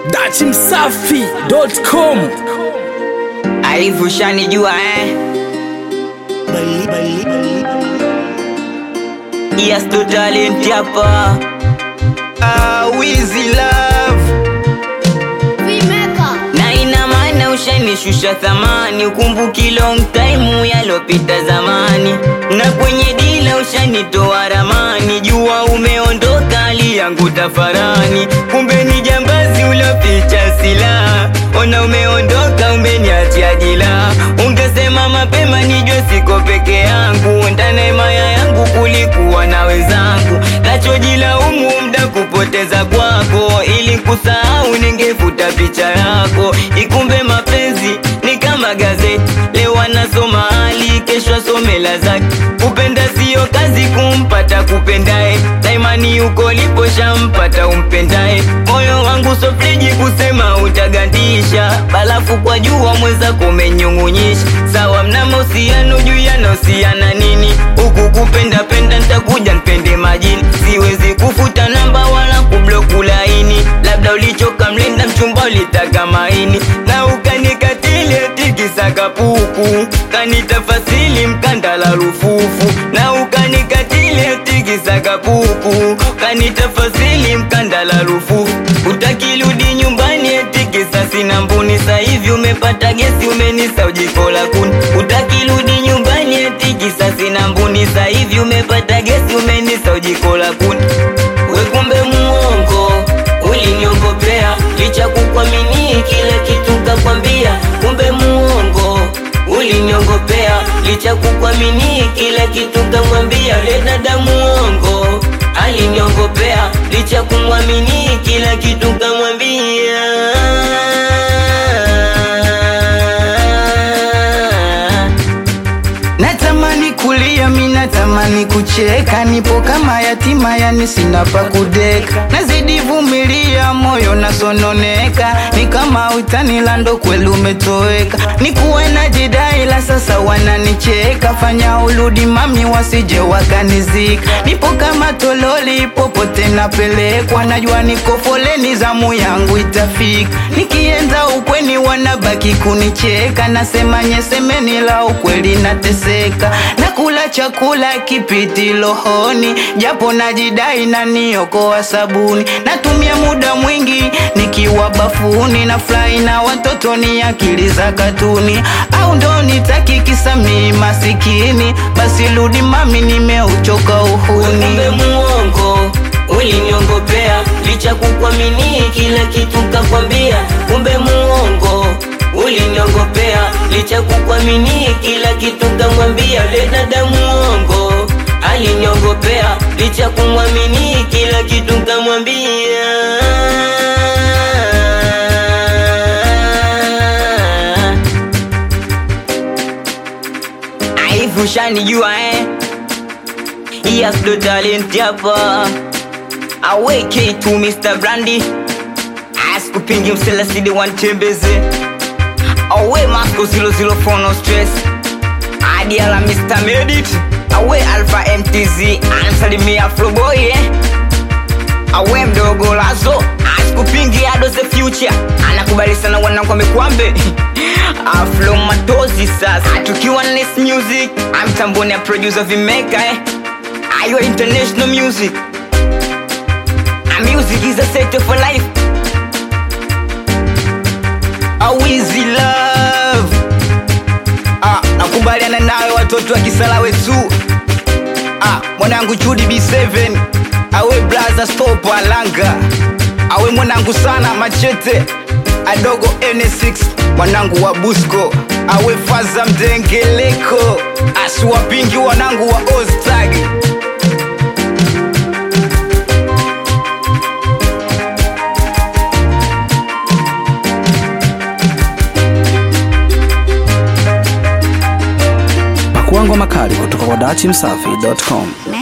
dachimsafi.com Aifu shanijua eh? Yes to talent hapa ah, Wizzy love na ina maana ushanishusha thamani, ukumbuki long time yalopita zamani, na kwenye dila ushanitoa ramani, jua umeondoka, hali yangu tafarani, kumbe ni jambazi uloficha silaha, ona umeondoka, umeniachia jila, ungesema mapema nijue siko peke yangu, ndani himaya yangu kulikuwa na wenzangu, nachojilaumu mda kupoteza kwako, ili kusahau ningefuta picha yako, ikumbe mapenzi ni kama gazeti, leo anasoma hali, kesho asome la zake. Kupenda siyo kazi, kumpata kupendae, daimani uko lipo shampata umpendae. Moyo wangu sofriji kusema utagandisha, balafu kwa jua mwenzako umenyung'unyisha. Sawa mna mahusiano juu yanahusiana nini? Huku kupenda penda ntakuja npende majini, siwezi kufuta namba wala kubloku laini, labda ulichoka mlinda mchumba ulitaka maini na ukanikatili eti kisa kapuku kanitafasili mkandala rufufu na ukanikatili eti kisa kapuku kanitafasili mkandala rufufu utakirudi nyumbani eti kisa sina mbuni sahivi umepata gesi umenisa ujiko la kuni utakirudi nyumbani eti kisa sina mbuni sahivi umepata gesi umenisa ujiko la kuni we kumbe muongo uliniongopea licha kukwamini kila kitu kakwambia kumbe muongo uliniongopea licha kukwamini kila kitu kamwambia le dada muongo aliniongopea licha kumwamini kila kitu kamwambia Natamani kulia, mi natamani kucheka, nipo kama yatima, yani sina pa kudeka. Nazidi vumilia, moyo nasononeka, ni kama utani lando kweli umetoweka. Nikuwe na jidai la sasa wananicheka, fanya urudi mami, wasije wakanizika. Nipo kama tololi, popote napelekwa, najua niko foleni, zamu yangu itafika. Nikienda ukweni wanabaki kunicheka, nasema nyesemeni la ukweli nateseka, nakula chakula kipiti rohoni, japo najidai na niokoa sabuni, natumia muda mwingi nikiwa bafuni, na furahi na watoto ni akili za katuni, au ndo nitaki kisa mi masikini? Basi rudi mami, nimeuchoka uhuni. kumbe muongo uliniongopea licha kukwamini kila kitu kakwambia kumbe muongo uliniongopea licha kukwamini kila kitu kamwambia le dada muongo aliniongopea licha kumwamini kila kitu kamwambia aifu shanijua eh Yes, the talent hapa aweke tu Mr. Brandy askupingi mselasidi wantembeze awe Masco 004 no stress adi ala Mr. Medit awe Alpha MTZ ansalimia Floboy eh? awe mdogo lazo askupingi ado the future anakubali sana wanangu amekwambe aflo matozi sasa tukiwa na Nest music amtamboni ya producer vimeka eh? ayo international music a music is a set for life a Wizzy love ah, nakubaliana nawe watoto wa kisala wetu ah, mwanangu Chudi B7 awe blaza stop alanga awe mwanangu sana machete adogo N6 mwanangu wa Busco awe faza mdengeleko asiwapingi wanangu wa Oztag pakuangwa makali kutoka kwa dachimsafi.com